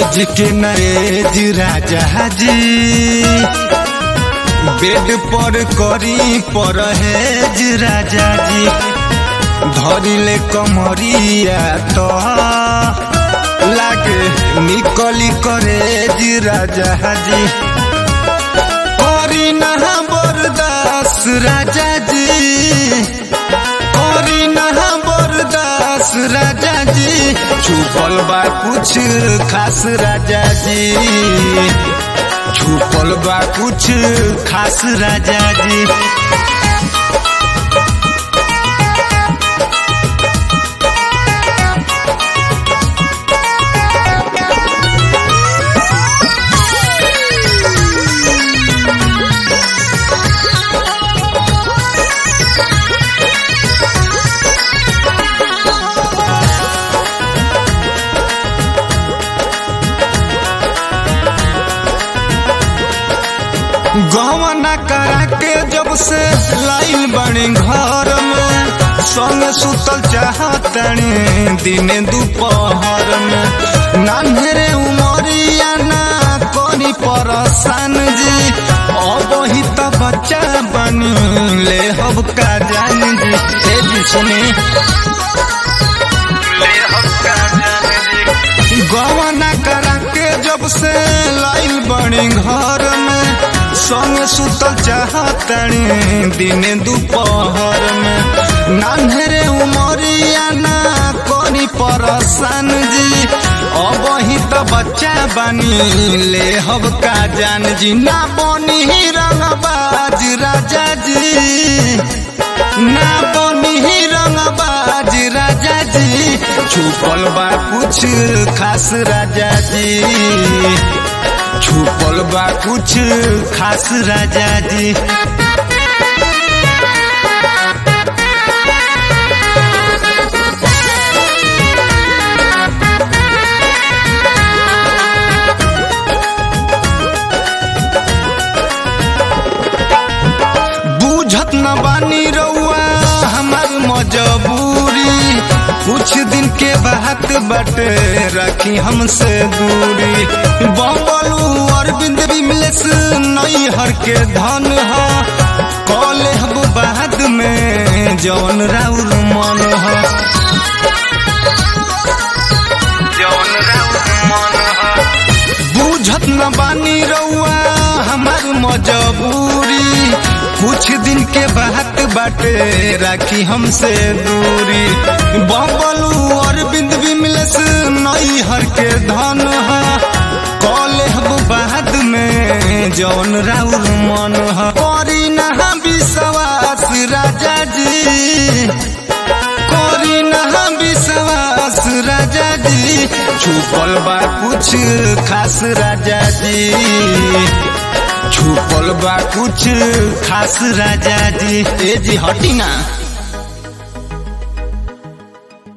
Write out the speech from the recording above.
सेज के नरेज राजा जी बेड पर करी परहेज राजा जी धरिले कमरिया तो लागे निकली करेज राजा जी करी नहा बरदास राजा जी करी नहा बरदास राजा जी छुपल बा कुछ खास राजा जी छुपल बा कुछ खास राजा जी गवना करा के जब से लाइन बनी घर में संग सुतल चाहतनी दिन दोपहर में नान्हरे उमरिया ना करी परसान जी अब ही तो बच्चा बन ले हब का जान जी ए जी सुनी ले हब का जान जी गवना करा के जब से लाइल बनी घर में संग सुतल चाहतनी दिन दोपहर में नान्हरे उमरिया ना करी परसान जी अब ही तो बच्चा बनी ले हब का जान जी ना बनी रंगबाज राजा जी ना बनी रंगबाज राजा जी छुपल बा कुछ खास राजा जी छुपल बा कुछ खास राजा जी बूझत न बानी रउआ हमार मजबूरी कुछ दिन के बात बटे रखी हमसे दूरी बम्बलू अरविंद विमलेश नई हर के धन ह कॉले हब बाद में जौन राउर मन ह जौन राउर मन ह बूझत न बानी रउआ हमार मजबूरी कुछ दिन के बात बाटे राखी हमसे दूरी बबलू अरविंद विमलेश नई हर के धन ह कॉले हब बाद में जौन राउर मन ह करी नहा विश्वास राजा जी करी नहा विश्वास राजा जी छुपल बा कुछ खास राजा जी छुपल बा कुछ खास राजा जी ए जी हटी ना